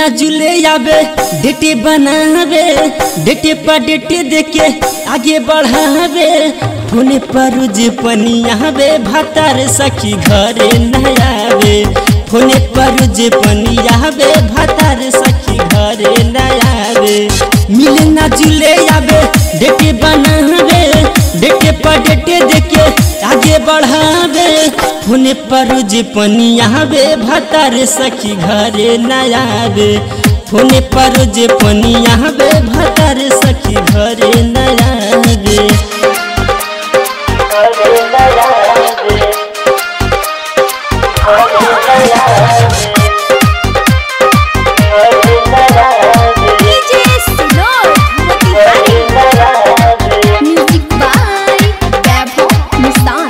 ना जुले आवे डेटे बनावे डेटे पर डेटे देके आगे बढ़ावे फोने पर रोज पनियावे भातार सखी घरे न आवे फोने पर रोज पनियावे भातार सखी घरे न आवे मिले ना जुले आवे डेटे बनावे डेटे पर डेटे देके आगे बढ़ावे फोने पर रोज पनियावे भातार सखी घरे न आवे फोने पर रोज पनियावे भातार सखी घरे न आवे DJ Sinor Motihari Music by Vaibhav Mustan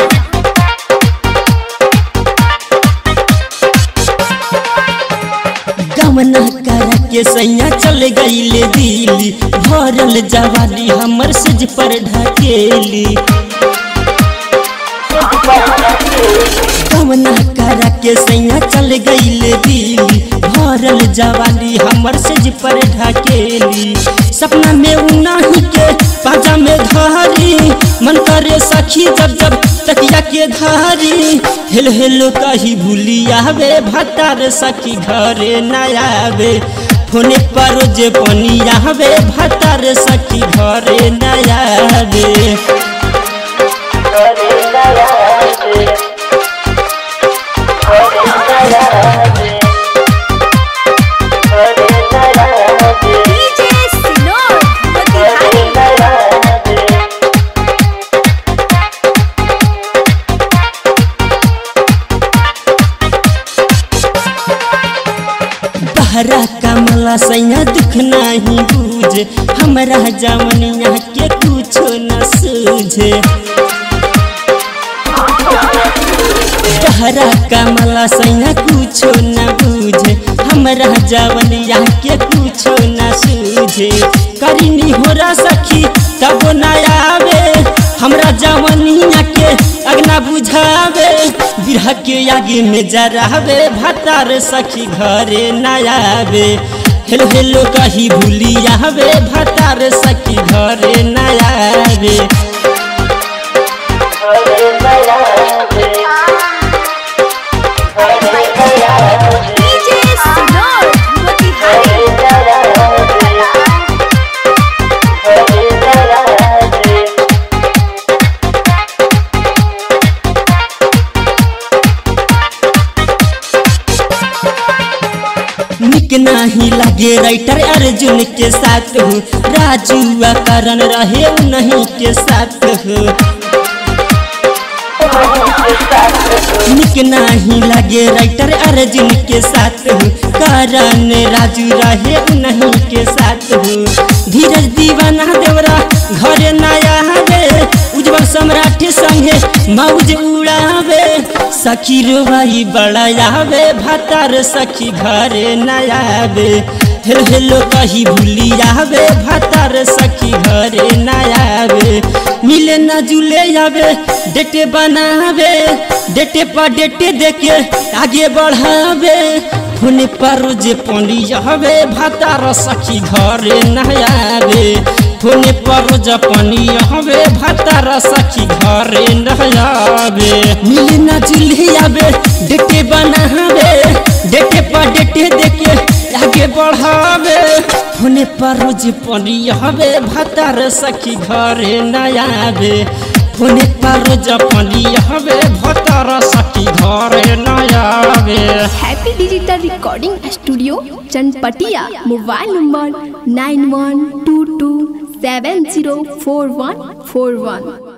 गमना करा के सैया चल गईले दिल्ली भरल जवानी हमर सज पर ढकेली गमना करा के सैया चल गईले दिल्ली भरल जवानी हमर सज पर ढकेली सपना में उनाही के पाजा में धारी मन करे सखी जब जब तकिया के धारी हेल हेलो कही भूली आवे भतार सखी घरे न आवे फोने पर जे पनी आवे भतार सखी घरे न आवे DJ Sinor Motihari बहरा कमला सैया दुख नहीं बूझे हमरा जवनिया के कुछो न सूझे बहरा कमला सैया कुछो न बूझे हमरा जवनिया के कुछो न सूझे करिनी होरा सखी तब न आवे हमरा जवनिया के अगना बुझावे बिरह के आगे में जरावे भतार सखी घरे न आवे हेलो हेलो कही भूली आवे भतार सखी घरे न आवे DJ Sinor Motihari निक नहीं लगे राइटर अर्जुन के साथ हो राजू आ करण रहे नहीं के साथ हो निक नहीं लगे राइटर अर्जुन के साथ हो करण राजू रहे नहीं के साथ हो धीरज दीवाना देवरा घरे नया हवे उज्जवल सम्राट संगे मौज उड़ावे सखी रोवाई बड़ा आवे भतार सखी घरे नया आवे हेलो हेलो कही भूली आवे भतार सखी घरे नया आवे मिले न जुले आवे डेटे बनावे डेटे पर डेटे देके आगे बढ़ावे फोने पर रोज पंडी हवे भतार सखी घरे नया आवे फोने पर रोज पानी हवे भतार सखी घरे नया आवे मिले न जुले आवे डेटे बनावे डेटे पर डेटे देके आगे बढ़ावे फोने पर रोज पानी हवे भतार सखी घरे नया आवे फोने पर रोज पानी हवे भतार सखी घरे नया आवे happy digital recording studio Chanpatia mobile number nine one two two seven zero four one four वन